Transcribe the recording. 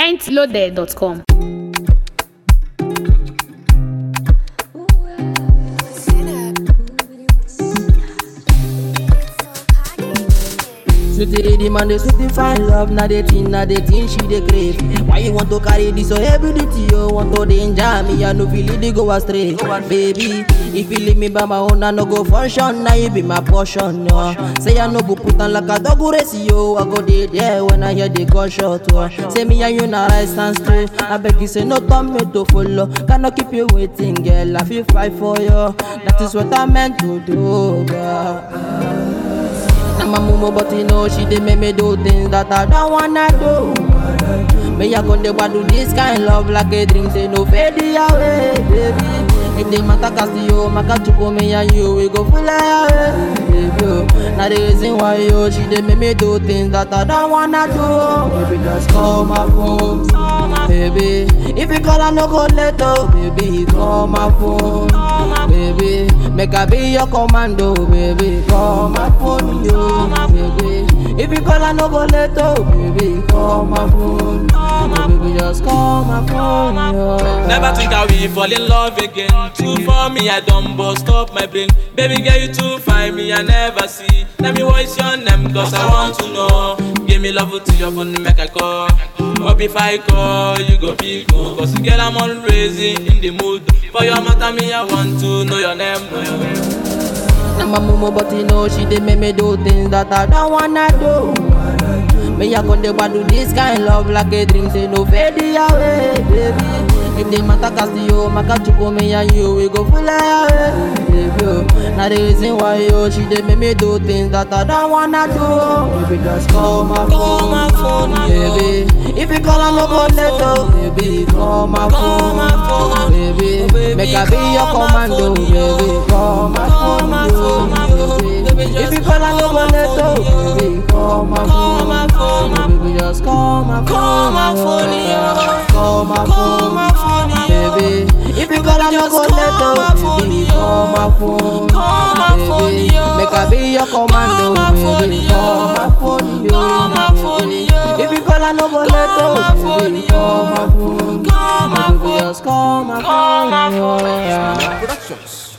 mintloaded.com. Sweetie, the man, they sweetie find love, now they think, now they think she they crave. Why you want to carry this so heavy duty, you want to danger me, I no feel it, they go astray. Baby, if you leave me by my own, I no go function, now you be my portion, no. Say I no go put on like a dog who race you, I go dey there when I hear the gunshot, oh. Say me and you na right stand straight, I beg you say no turn me to follow, cannot keep you waiting, girl, I feel fight for you. That is what I meant to do, girl. I'm a mumu, but you know she dey make me do things that I don't wanna do. Me I go dey do this kind love like a drink, say no fade away, baby. If the matter cast you, maka chupo me and you, we go fly away, baby. oh. Now the reason why you, she dey make me do things that I don't wanna do. Baby, just call my phone, baby. If you call, I no go let go, baby. Call my phone, baby. Make I be your commando, baby. Call my phone, yo, baby. If you call, I no go let go, baby. Call my phone, baby. Just call my phone, yo. Never think I will fall in love again. Too for me, I don't bust up my brain. Baby girl, you too fine, me I never see. Tell me what's your name, cause I want to know. Give me love to your phone, make I call. But if I call, you go feel cool. Cause girl, I'm always in the mood. For your matter, me, I want to know your name. Know your name. I'm a mumu, but you know she dey make me do things that I don't wanna do. Me I go dey do this kind love like a drink, say no fade away, baby. If the matter cast you, maka chupo me and you, we go fly away, baby. oh. Now the reason why you, she dey make me do things that I don't wanna do. Baby, just call my Call my phone, baby. If you call, I no go let go, baby. Call my Call phone, my phone, baby. oh, baby, Make I be your call my commando, phone, yo. baby. Call my Call phone, my yo, phone, my phone, baby. baby, If just you call, I no call go my let go, phone, yo. baby. Call my Call phone, my phone, my baby. Just call my phone, Call my phone, yo. Call my Call phone, my phone, yo. baby. If you call, I no just go let call my go, phone, baby. yo. Call my phone, Call my phone, baby. yo. Make I be your commando, Call my phone, baby. yo. Call my phone, yo. Call my phone, yo. If you call, I no go let Call my go, phone, baby. yo. Call my phone, Call my baby. phone. Just call my Call phone, my yo. phone. yeah. Productions.